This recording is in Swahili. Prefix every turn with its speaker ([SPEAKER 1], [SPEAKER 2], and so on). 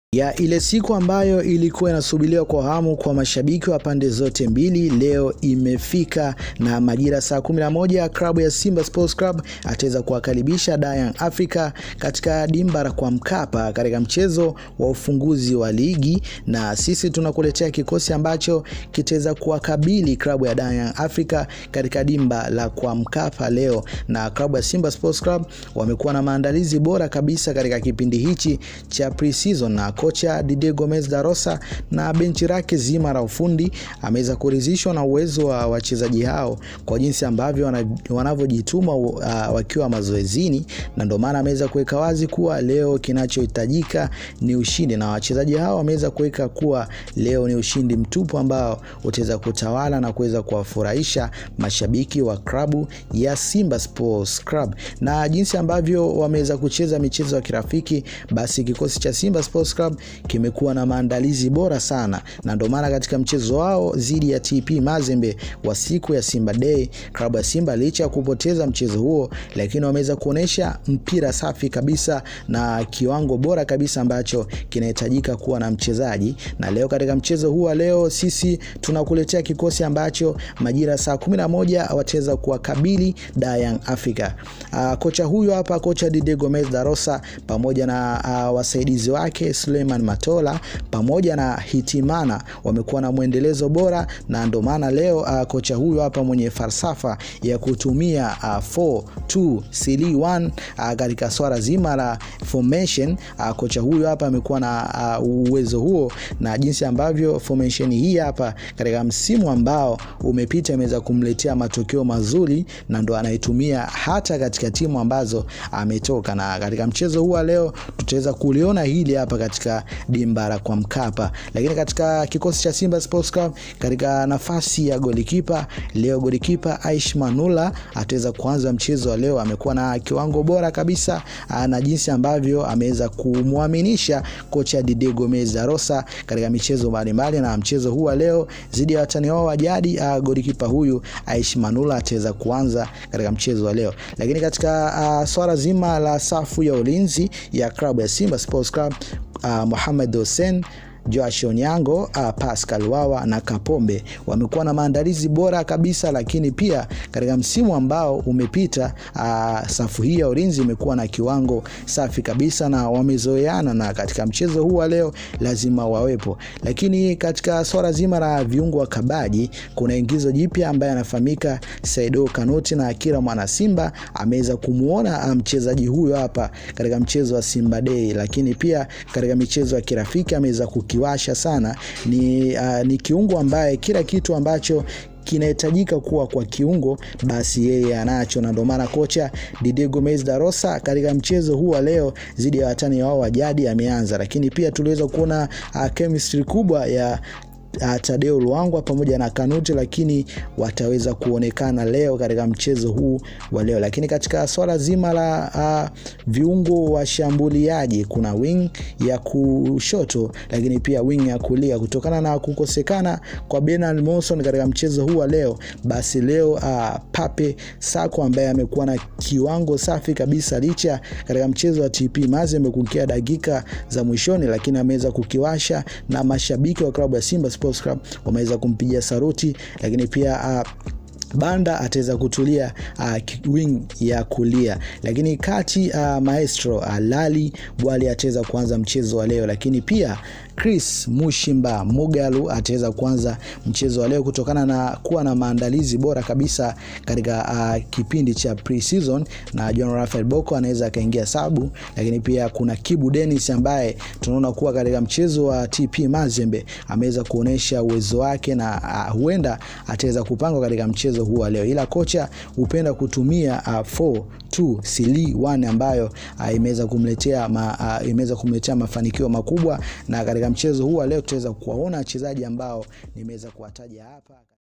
[SPEAKER 1] ya ile siku ambayo ilikuwa inasubiriwa kwa hamu kwa mashabiki wa pande zote mbili leo imefika, na majira saa 11 klabu ya Simba Sports Club ataweza kuwakaribisha Young Africa katika dimba kwa Mkapa katika mchezo wa ufunguzi wa ligi, na sisi tunakuletea kikosi ambacho kitaweza kuwakabili klabu ya Young Africa katika dimba la kwa Mkapa leo. Na klabu ya Simba Sports Club wamekuwa na maandalizi bora kabisa katika kipindi hichi cha pre-season na kocha Didier Gomez da Rosa na benchi lake zima la ufundi ameweza kuridhishwa na uwezo wa wachezaji hao kwa jinsi ambavyo wanavyojituma uh, wakiwa mazoezini, na ndio maana ameweza kuweka wazi kuwa leo kinachohitajika ni ushindi, na wachezaji hao wameweza kuweka kuwa leo ni ushindi mtupu ambao utaweza kutawala na kuweza kuwafurahisha mashabiki wa klabu ya Simba Sports Club, na jinsi ambavyo wameweza kucheza michezo ya kirafiki, basi kikosi cha Simba Sports Club kimekuwa na maandalizi bora sana, na ndio maana katika mchezo wao dhidi ya TP Mazembe wa siku ya Simba Day, klabu ya Simba licha ya kupoteza mchezo huo, lakini wameweza kuonesha mpira safi kabisa na kiwango bora kabisa ambacho kinahitajika kuwa na mchezaji. Na leo katika mchezo huu wa leo, sisi tunakuletea kikosi ambacho majira saa 11 wataweza kuwakabili Young Africa. Uh, kocha huyu hapa, kocha Didier Gomez da Rosa pamoja na uh, wasaidizi wake Suleiman Matola pamoja na Hitimana wamekuwa na mwendelezo bora, na ndio maana leo uh, kocha huyu hapa mwenye falsafa ya kutumia uh, 4-2-3-1 uh, katika swala zima la formation uh, kocha huyu hapa amekuwa na uh, uwezo huo, na jinsi ambavyo formation hii hapa katika msimu ambao umepita imeweza kumletea matokeo mazuri, na ndo anaitumia hata katika timu ambazo ametoka. Na katika mchezo huu leo tutaweza kuliona hili hapa katika dimba la kwa Mkapa. Lakini katika kikosi cha Simba Sports Club katika nafasi ya golikipa leo, golikipa Aish Manula ataweza kuanza mchezo wa leo. Amekuwa na kiwango bora kabisa na jinsi ambavyo ameweza kumwaminisha kocha Didier Gomez da Rosa katika michezo mbalimbali, na mchezo huu wa leo dhidi ya watani wao wa jadi, golikipa huyu Aish Manula ataweza kuanza katika mchezo wa leo. Lakini katika uh, swala zima la safu ya ulinzi ya klabu ya Simba Sports Club Uh, Mohamed Hussein Joash Onyango, uh, Pascal Wawa na Kapombe wamekuwa na maandalizi bora kabisa, lakini pia katika msimu ambao umepita uh, safu hii ya ulinzi imekuwa na kiwango safi kabisa na wamezoeana, na katika mchezo huu wa leo lazima wawepo. Lakini katika swala zima la viungo wa kabaji kuna ingizo jipya ambaye anafahamika Saido Kanuti, na kila mwana Simba ameweza kumuona mchezaji huyo hapa katika mchezo wa Simba Day, lakini pia katika michezo ya kirafiki ameweza kiwasha sana ni, uh, ni kiungo ambaye kila kitu ambacho kinahitajika kuwa kwa kiungo basi yeye anacho, na ndio maana kocha Didier Gomez da Rosa katika mchezo huu wa leo dhidi ya watani wao wa jadi ameanza, lakini pia tuliweza kuona uh, chemistry kubwa ya Uh, Tadeo Luangwa pamoja na Kanuti, lakini wataweza kuonekana leo katika mchezo huu wa leo. Lakini katika swala zima la uh, viungo washambuliaji kuna wing ya kushoto, lakini pia wing ya kulia, kutokana na kukosekana kwa Bernard Monson katika mchezo huu wa leo, basi leo uh, Pape Sako ambaye amekuwa na kiwango safi kabisa licha katika mchezo wa TP Mazembe kukia dakika za mwishoni, lakini ameweza kukiwasha na mashabiki wa klabu ya Simba Sports Club wameweza kumpigia saruti, lakini pia uh, Banda ataweza kutulia uh, wing ya kulia, lakini kati uh, maestro uh, Lali Bwali ataweza kuanza mchezo wa leo, lakini pia Chris Mushimba Mugalu ataweza kuanza mchezo wa leo kutokana na kuwa na maandalizi bora kabisa katika uh, kipindi cha pre-season, na John Rafael Boko anaweza akaingia sabu, lakini pia kuna Kibu Dennis ambaye tunaona kuwa katika mchezo wa TP Mazembe ameweza kuonesha uwezo wake na uh, huenda ataweza kupangwa katika mchezo huu leo, ila kocha hupenda kutumia uh, 4-2-3-1 ambayo uh, imeweza kumletea ma, uh, imeweza kumletea mafanikio makubwa, na katika mchezo huu leo tutaweza kuwaona wachezaji ambao nimeweza kuwataja hapa.